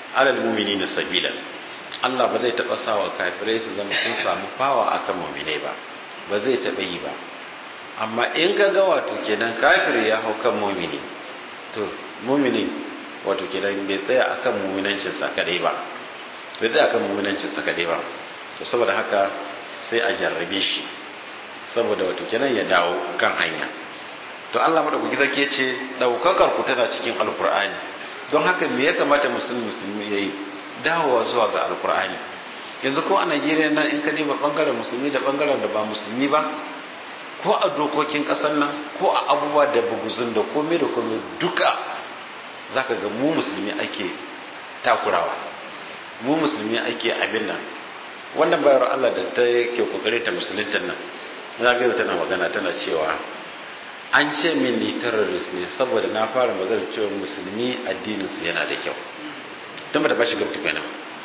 alal mu'minina sabila Allah ba zai taba sawa kafirai su zama sun samu fawa akan mu'minai ba ba zai taba yi ba amma in ka ga wato kenan kafir ya hau kan mu'mini to mu'mini wato kenan bai tsaya akan mu'minancin sa kadai ba bai tsaya akan mu'minancin sa kadai ba to saboda haka sai a jarrabe shi saboda wato kenan ya dawo kan hanya to Allah madaukaki zake ce daukakar ku tana cikin alkur'ani don haka me ya kamata musulmi musulmi yayi dawowa zuwa ga alkur'ani yanzu ko a Najeriya nan in ka diba bangaren musulmi da bangaren da ba musulmi ba ko a dokokin kasar nan ko a abubuwa da buguzun da komai da komai duka zaka ga mu musulmi ake takurawa mu musulmi ake abin nan wannan bayar Allah da ta ke kokari ta musulunta nan za ga tana magana tana cewa an ce min ni terrorist ne saboda na fara magana cewa musulmi addinin su yana da kyau tun ba ta bashi gamta kenan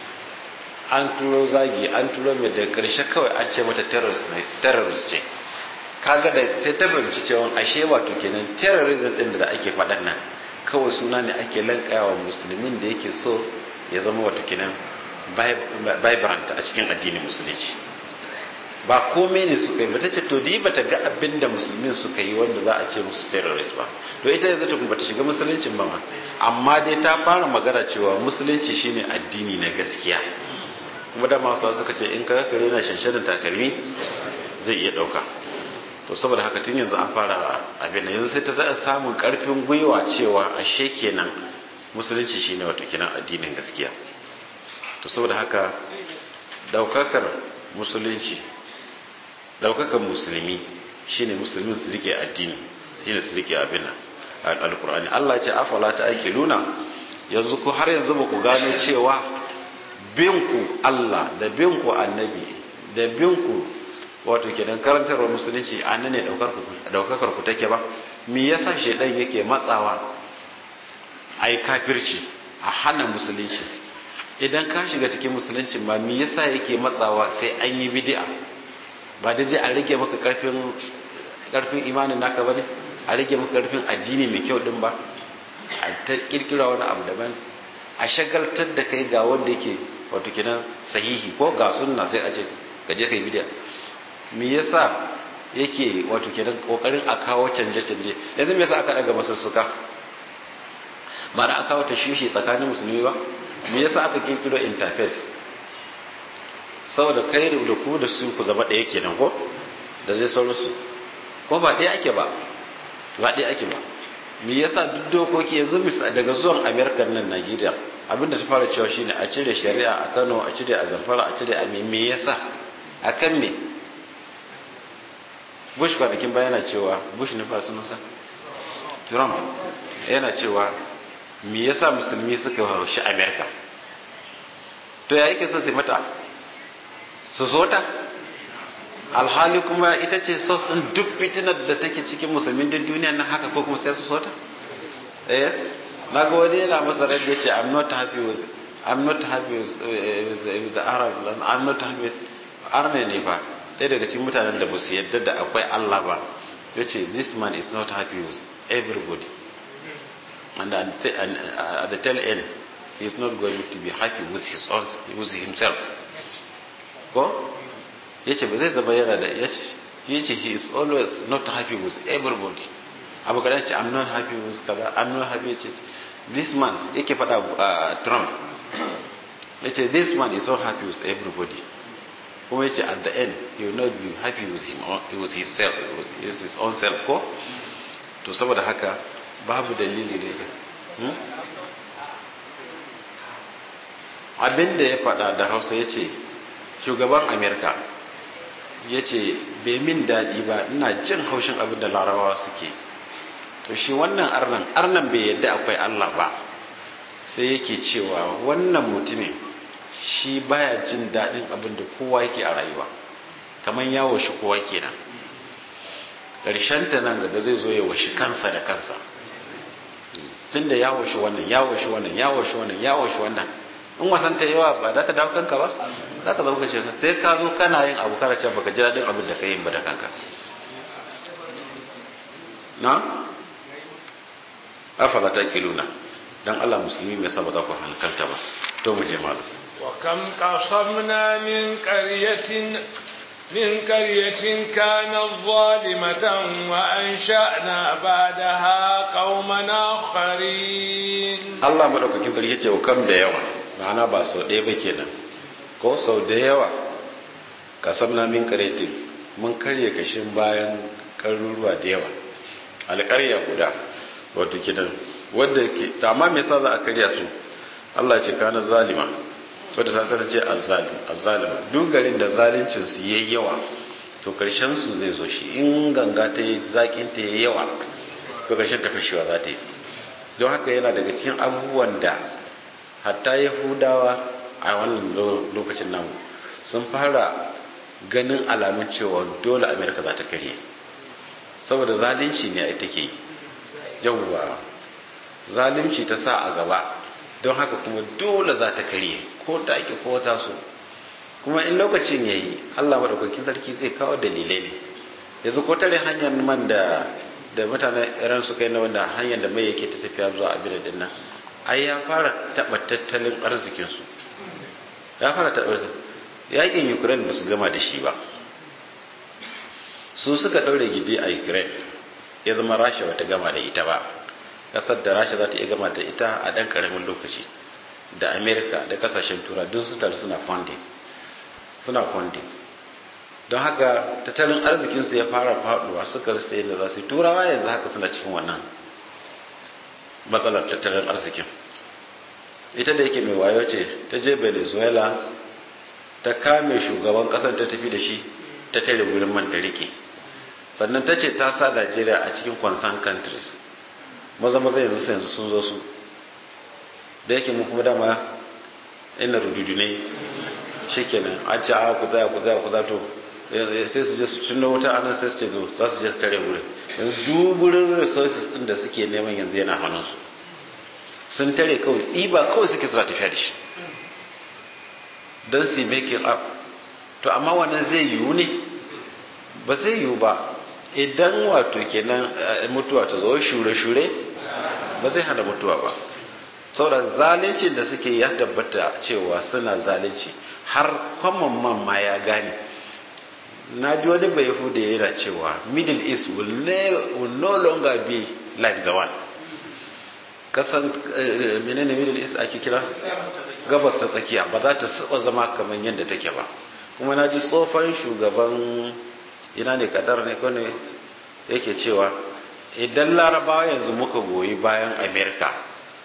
an turo zagi an turo mai da karshe kawai an ce mata terrorist ce kaga da sai ta fahimci cewa ashe wato kenan terrorism din da ake faɗan nan kawai suna ne ake lankayawa musulmin da yake so ya zama wato kenan vibrant a cikin addinin musulunci ba komai ne suka yi ba ta ce to di bata ga abin da musulmin suka yi wanda za a ce musu terrorist ba to ita yanzu ta bata shiga musuluncin ba ma amma dai ta fara magana cewa musulunci shine addini na gaskiya kuma da masu suka ce in ka kare na shanshanin takalmi zai iya dauka to saboda haka tun yanzu an fara abin yanzu sai ta zaɗa samun karfin gwiwa cewa ashe kenan musulunci shine wato kenan addinin gaskiya to saboda haka daukakar musulunci daukakar musulmi shine musulmin su rike addini shine su rike abin alkur'ani Allah ya ce afala ta ake luna yanzu ku har yanzu ba ku gano cewa binku Allah da binku annabi da binku wato kenan karantarwar musulunci a nan ne daukakar ku take ba me yasa shedan yake matsawa ai kafirci a hana musulunci idan ka shiga cikin musulunci ma me yasa yake matsawa sai an yi bid'a ba daidai a rage maka karfin karfin imanin naka bane a rage maka karfin addini mai kyau din ba a ta kirkira wani abu daban a shagaltar da kai ga wanda yake wato kenan sahihi ko ga sunna sai a ce ka je kai bid'a me yasa yake wato kenan kokarin a kawo canje canje yanzu me yasa aka daga masussuka ba da aka kawo ta shishi tsakanin musulmi ba me yasa aka kirkiro interface saboda kai da ku da su ku zama ɗaya kenan ko da zai sauransu ko ba ɗaya ake ba ba ɗaya ake ba me yasa duk dokoki yanzu daga zuwan amerika nan najeriya abinda ta fara cewa shine a cire shari'a a kano a cire a zamfara a cire a me me yasa a kan me bush kwanakin baya yana cewa bush ne fa sunansa trump yana cewa me yasa musulmi suka haushi amerika to ya yake so sai mata su so ta alhali kuma ita ce sos ɗin duk fitinar da take cikin musulmin duk duniya nan haka ko kuma sai su so ta eh na ga wani yana masa rai ya ce i'm not happy with i'm not happy with, with, with the arab i'm not happy with arne ne fa ɗaya daga cikin mutanen da ba su yadda da akwai allah ba ya ce this man is not happy with everybody and at the, and at the tail end he is not going to be happy with his own with himself ko ya ce ba zai zama yana da ya ce he is always not happy with everybody abu kada ce i'm not happy with kaza i'm not happy ce this man yake faɗa a trump ya ce this man is so happy with everybody kuma ya ce at the end he will not be happy with him with his self with his own self ko to saboda haka babu dalili ne sai abin da ya faɗa da hausa ya ce shugaban amerika ya ce bai min daɗi ba ina jin haushin abin da larabawa suke to shi wannan arnan arnan bai yadda akwai allah ba sai yake cewa wannan mutumin shi baya jin daɗin abin da kowa yake a rayuwa kamar ya washi kowa kenan ta nan gaba zai zo ya washi kansa da kansa tunda ya washi wannan ya washi wannan ya washi wannan ya washi wannan in wasan ta yawa ba za ta dawo kanka ba za ka zauka ce sai ka zo kana yin abu kana cewa baka ji daɗin abin da ka yi ba da kanka na afala ta kiluna dan Allah musulmi me yasa ba za ku hankalta ba to mu je malam وكم قصمنا من قرية من قرية كانت ظالمة وأنشأنا بعدها قوما آخرين Allah madaukakin sarki ce kam da yawa ma'ana ba sau ɗaya ba kenan ko sau da yawa kasamna min karetin mun karye kashin bayan karuruwa da yawa alƙarya guda wato kidan wanda ke amma me yasa za a karya su Allah ce kana zalima wadda ta kasance azzalim azzalima duk garin da zalincin su yayi yawa to karshen su zai zo shi in ganga ta yi zakin ta yayi yawa to karshen ta fashewa za ta yi don haka yana daga cikin abubuwan da hatta yahudawa a wannan lokacin namu sun fara ganin alamun cewa dole amerika za ta karye saboda zalunci ne ai take yawwa zalunci ta sa a gaba don haka kuma dole za ta karye ko ta ake ko ta so kuma in lokacin ya yi allah maɗaukakin sarki zai kawo dalilai ne yanzu ko tare hanyar man da da mutanen iran suka yi na wanda hanyar da mai yake ta tafiya zuwa abin da nan ai ya fara taɓa tattalin arzikinsu ya fara taɓa yakin ukraine ba su gama da shi ba su suka ɗaure gidi a ukraine ya zama rasha ba ta gama da ita ba ƙasar da rasha za ta iya gama da ita a ɗan ƙaramin lokaci da amerika da ƙasashen tura duk su taru suna funding suna funding don haka tattalin arzikinsu ya fara faɗuwa suka rasa yadda za su yi turawa yanzu haka suna cikin wannan matsalar tattalin arzikin ita da yake mai wayo ce ta je venezuela ta kame shugaban kasar ta tafi da shi ta tare wurin man ta rike sannan ta ce ta sa najeriya a cikin concerned countries maza maza yanzu yanzu sun zo su da yake mu kuma dama ina rududu ne shikenan an ce a ku tsaya ku tsaya ku zato sai su je su cinna wuta anan sai su ce zo za su je su tare wurin yanzu duburin resources din da suke neman yanzu yana hannunsu sun tare kawai ɗiba kawai suke suna tafiya da shi don su make it up to amma wannan zai yiwu ne ba zai yiwu ba idan wato kenan mutuwa ta zo shure-shure ba zai hana mutuwa ba saboda zalincin da suke ya tabbata cewa suna zalunci har kwamman man ma ya gane na ji wani bai yahuda yana cewa middle east will, will no longer be like the one kasan menene middle east ake kira gabas ta tsakiya ba za ta saba zama kamar yadda take ba kuma na ji tsofan shugaban ina ne kadar ne kone yake cewa idan larabawa yanzu muka goyi bayan amerika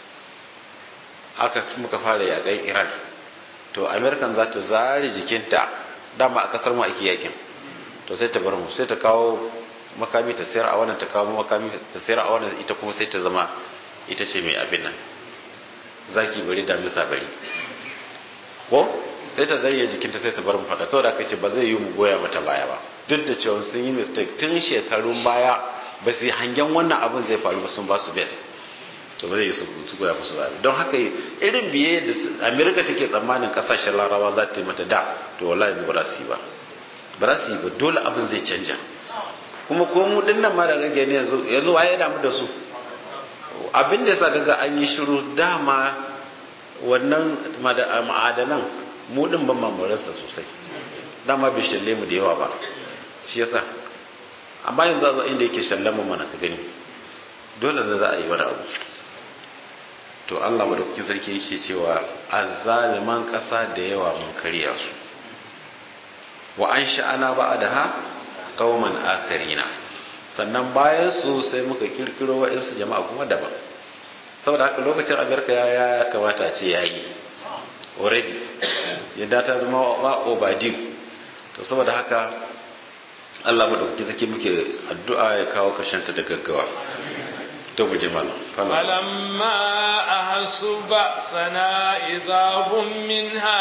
aka muka fara yaƙan iran to amerikan za ta zari jikinta dama a kasar mu ake yakin to sai ta bar mu sai ta kawo makami ta sayar a wannan ta kawo makami ta sayar a wannan ita kuma sai ta zama ita ce mai abin nan zaki bari da misa bari ko sai ta zayya jikinta sai ta bar mu fada to da kace ba zai yi mu goya mata baya ba duk da cewa sun yi mistake tun shekarun baya ba su hangen wannan abin zai faru ba sun ba su best to ba zai yi su goya musu baya don haka irin biye da america take tsammanin kasashen larabawa za ta yi mata da to wallahi yanzu ba za su yi ba ba za su yi ba dole abin zai canja kuma ko mu dinnan ma da gage ne yanzu yanzu waye damu da su abin da yasa kaga an yi shiru dama wannan ma'adanan mu din ban mamararsa sosai dama bai shalle mu da yawa ba shi yasa amma yanzu a zo inda yake shallan mu mana ka gani dole zai za a yi wani abu to Allah madaukakin sarki yake cewa azzaliman ƙasa da yawa mun karya su wa an sha'ana ba'daha qauman akarina sannan bayan su sai muka kirkiro wa'insu jama'a kuma daban saboda haka lokacin amerika ya kamata ce ya yi already yadda ta zama wa obadiu to saboda haka allah maɗauki zake muke addu'a ya kawo ta da gaggawa to mu je malam falamma ahassu ba'sana idza hum minha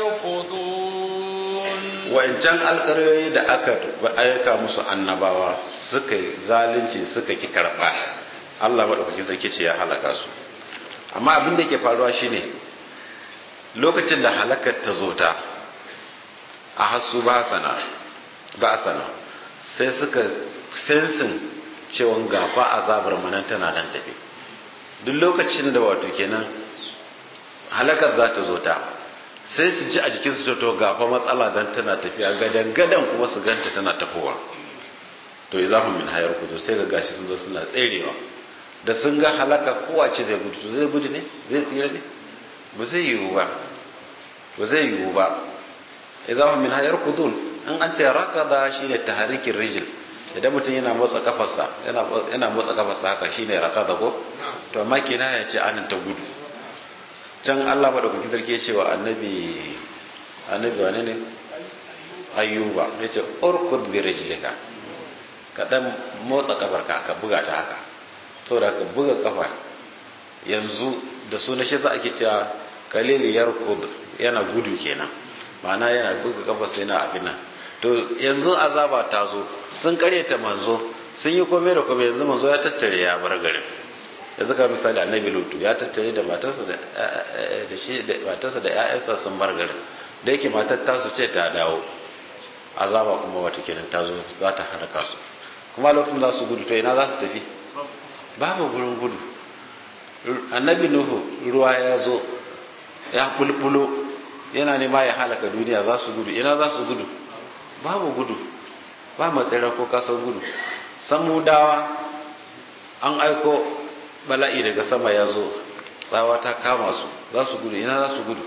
yarkudun wa'ancan alƙaryoyi da aka aika musu annabawa suka zalunci suka ki karɓa Allah maɗaukaki sarki ce ya halaka su amma abin da ke faruwa shine lokacin da halakar ta zo ta a hasu ba sana ba sana sai suka sensin cewa gafa azabar manan tana nan tafi duk lokacin da wato kenan halakar za ta zo ta sai su ji a jikinsu ta to gafa matsala dan tana tafiya gadan gadan kuma su ganta tana tafowa to izahun min hayar kudu sai ga gashi sun zo suna tserewa da sun ga halaka kowace zai gudu to zai gudu ne zai tsira ne ba zai yiwu ba ba zai yiwu ba izahun min hayar kudu in an ce rakada shine taharikin rijil idan mutum yana motsa kafarsa yana motsa kafarsa haka shine rakada ko to amma kina ya ce anan ta gudu can Allah madaukakin sarki ya ce wa annabi annabi wane ne ayyuba ya ce urkud bi rijlika ka dan motsa kafarka ka buga ta haka saboda ka buga kafa yanzu da suna shi za a ke cewa kalili yarkud yana gudu kenan ma'ana yana buga kafarsa yana abin nan to yanzu azaba ta zo sun karyata manzo sun yi komai da komai yanzu manzo ya tattare ya bar garin yanzu ka misali annabi lutu ya tattare da matarsa da da shi da matarsa da ƴaƴansa sun bar garin da yake matar tasu ce ta dawo azaba kuma wata kenan ta zo za ta haraka su kuma lokacin za su gudu to ina za su tafi babu gurin gudu annabi nuhu ruwa ya zo ya bulbulo yana nema ya halaka duniya za su gudu ina za su gudu babu gudu ba matsira ko kasar gudu samudawa an aiko bala'i daga sama ya zo tsawa ta kama su za su gudu ina za su gudu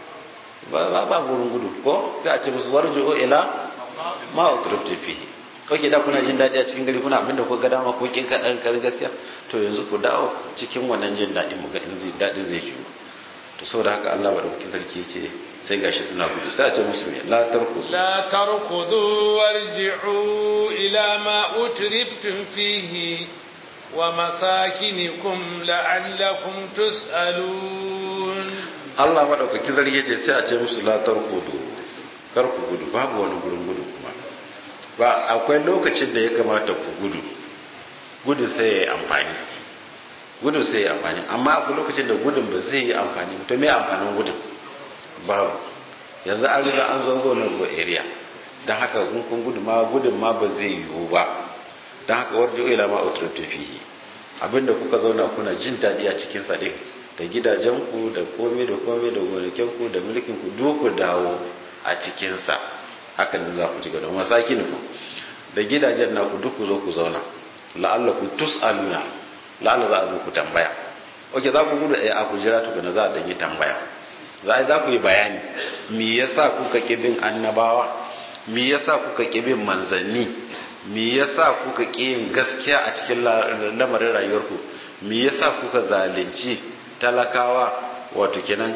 ba ba gurin gudu ko sai a ce musu warjo ila ma utrifti fihi oke da kuna jin daɗi a cikin gari kuna abinda ku ga dama ko kin kaɗan kar gaskiya to yanzu ku dawo cikin wannan jin daɗi mu ga in zai daɗin zai jiyo to saboda haka Allah madaukakin sarki ce sai gashi suna gudu sai a ce musu me la tarku la tarkudu warji'u ila ma utriftum fihi wa masakinikum la'allakum tus'alun Allah madaukakin sarki ce sai a ce musu la tarkudu kar ku gudu babu wani gurin gudu kuma ba akwai lokacin da ya kamata ku gudu gudu sai ya yi amfani gudun sai ya amfani amma akwai lokacin da gudun ba zai yi amfani to me amfanin gudun babu yanzu an riga an zo go go area don haka kun kun gudu ma gudun ma ba zai yiwu ba don haka warjo ila ma utriftu fihi abinda kuka zauna kuna jin daɗi a cikin sa din da gidajenku da komai da komai da gonakinku da mulkin ku duk ku dawo a cikin sa haka ne za ku ci gaba masakin ku da gidajen naku duk ku zo ku zauna la'allakum tus'aluna la'alla za a zo ku tambaya oke za ku gudu a ku jira tukuna za a danyi tambaya za a za ku yi bayani me yasa kuka ki bin annabawa me yasa kuka ki bin manzanni me yasa kuka ki yin gaskiya a cikin lamarin rayuwarku me yasa kuka zalunci talakawa wato kenan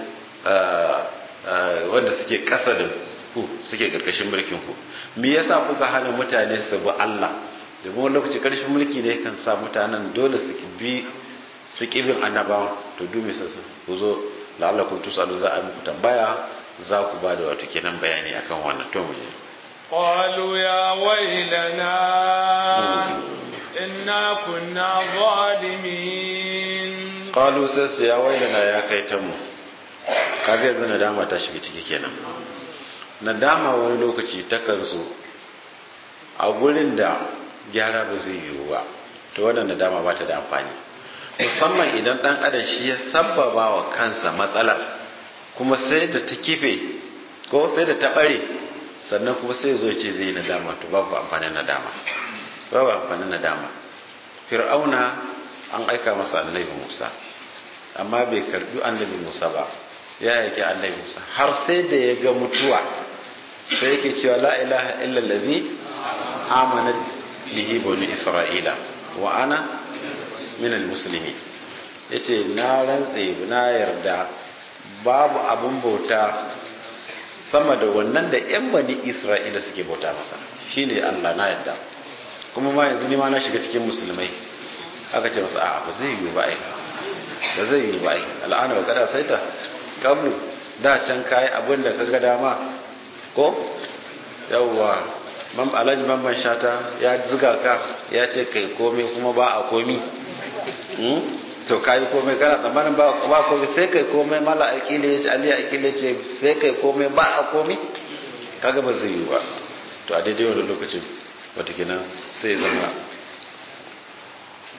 wanda suke kasa da ku suke karkashin mulkin ku me yasa kuka hana mutane su bi Allah domin wani lokaci karshen mulki ne kan sa mutanen dole su bi su bin annabawan to dumi su ku zo la'allakum tusalu za a muku tambaya za ku ba da wato kenan bayani akan wannan to mu je qalu ya wailana inna kunna zalimin qalu sai su ya wailana ya kai ta mu kaga yanzu nadama ta shiga ciki kenan nadama wani lokaci takan zo a gurin da gyara ba zai yiwu ba to wannan nadama ba ta da amfani musamman idan dan adam shi ya sabbaba wa kansa matsalar kuma sai da ta kife ko sai da ta bare sannan kuma sai zo ce zai nadama to babu amfanin nadama babu amfanin nadama fir'auna an aika masa annabi musa amma bai karbi annabi musa ba ya yake annabi musa har sai da ya ga mutuwa sai yake cewa la ilaha illa allazi amanat bihi bani isra'ila wa ana min almuslimi yace na rantse na yarda babu abun bauta sama da wannan da yan bani isra'ila suke bauta masa shine Allah na yarda kuma ma yanzu ni ma na shiga cikin musulmai aka ce masa a'a ba zai yiwu ba ai ba zai yiwu ba ai al'ana wa kada saita kablu da can kai abin da kaga dama ko yawwa man alhaji mamman shata ya ziga ka ya ce kai komai kuma ba a komi to kayi komai kana tsammanin ba ba komai sai kai komai mala akile ya ce ali akile ce sai kai komai ba a komi kaga ba zai yi ba to a daidai wani lokacin wata kenan sai zama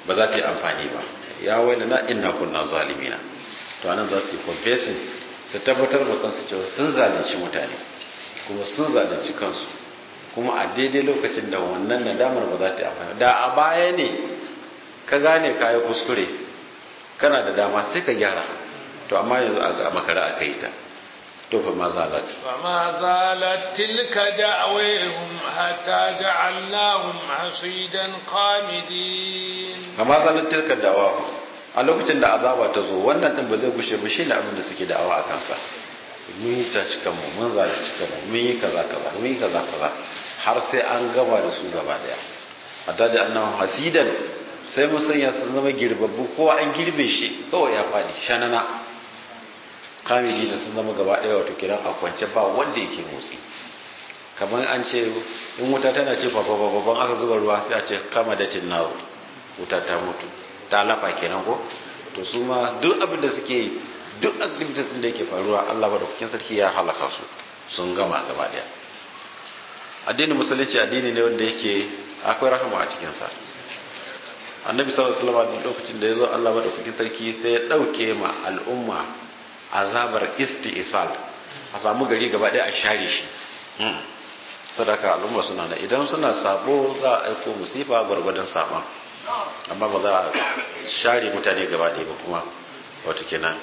ba za ta yi amfani ba ya waila na inna kunna zalimina to anan za su yi confessing su tabbatar da kansu cewa sun zalunci mutane kuma sun zalunci kansu kuma a daidai lokacin da wannan nadamar ba za ta yi amfani da a baya ne ka gane ka yi kuskure kana da dama sai ka gyara to amma yanzu a makara aka yi ta to fa ma zalat فما زالت تلك دعويهم حتى جعلناهم حصيدا خامدين kama zalat tilka da'awa a lokacin da azaba ta zo wannan din ba zai gushe ba shine abin da suke da'awa a kansa mun yi ta cikan mu mun zalunci kanmu mun yi kaza kaza mun yi kaza kaza har sai an gama da su gaba daya hatta da annahu hasidan sai mun sanya su zama girbabbu ko an girbe shi kawai ya fadi shanana kamili da sun zama gaba daya wato kiran a kwance ba wanda yake motsi kamar an ce in wuta tana ce babban aka zuba ruwa sai a ce kama da tinnawo wuta ta mutu ta lafa kenan ko to su ma duk abin da suke yi duk activities din da yake faruwa Allah ba da kukin sarki ya halaka su sun gama gaba daya addinin musulunci addini ne wanda yake akwai rahama a cikin sa annabi sallallahu alaihi wasallam lokacin da yazo Allah ba da kukin sarki sai ya dauke ma al'umma azabar isti'sal a samu gari gaba daya a share shi sadaka al'umma suna da idan suna sabo za a aiko musifa gwargwadon saban amma ba za a share mutane gaba ɗaya ba kuma wato kenan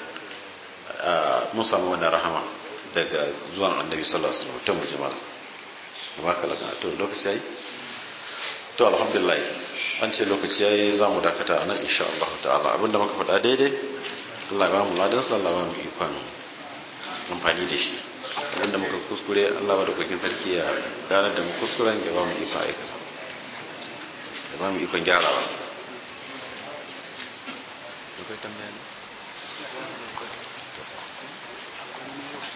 mun samu wani rahama daga zuwan annabi sallallahu alaihi wasallam ta mujima ba ka laka to lokaci yayi to alhamdulillah an ce lokaci yayi za mu dakata anan insha Allah ta'ala abinda muka faɗa daidai Allah ya ba mu ladan sallah ba mu ikon amfani da shi abinda muka kuskure Allah ba da kokin sarki ya gane da mu kuskuren ya ba mu ikon aikata ya ba mu ikon gyarawa akwai tambaya ne